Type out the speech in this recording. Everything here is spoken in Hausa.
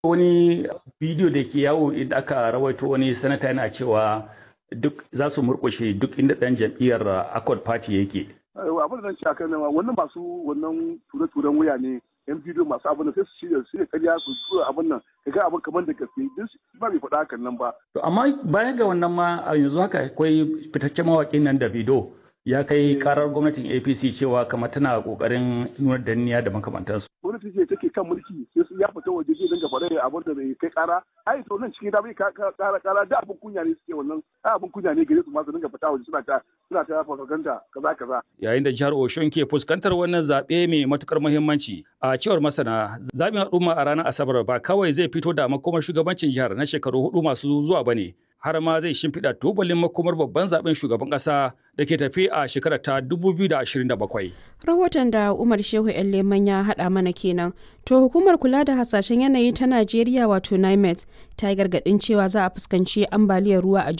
wani bidiyo da ke yawo idan aka rawaito wani sanata yana cewa duk za su murƙushe duk inda ɗan jam'iyyar Accord Party yake. abin da zan ci akan nan wannan masu wannan ture-turen wuya ne yan bidiyo masu abin da sai su shirya su karya su tura abin nan ka ga abin kamar da gaske duk ba bai faɗa hakan nan ba. To amma bayan ga wannan ma a yanzu haka akwai fitaccen mawaƙin nan Davido ya kai karar gwamnatin APC cewa kamar tana kokarin nuna danniya da makamantansu. Gwamnati ce take kan mulki sai su ya fita waje zai dinga faɗa abin da bai kai kara ai to nan cikin da bai kara kara da abin kunya ne suke wannan abin kunya ne gare su ma su dinga fita waje suna ta suna ta propaganda kaza kaza. Yayin da jihar Oshun ke fuskantar wannan zaɓe mai matukar muhimmanci a cewar masana zaɓin al'umma a ranar Asabar ba kawai zai fito da makomar shugabancin jihar na shekaru hudu masu zuwa ba ne. har ma zai shimfiɗa tubalin makomar babban zaben shugaban ƙasa da ke tafi a shekarar ta 2027. Rahoton da Umar Shehu Leman ya haɗa mana kenan. To hukumar kula da hasashen yanayi ta Najeriya wato NIMET ta yi gargaɗin cewa za a fuskanci ambaliyar ruwa a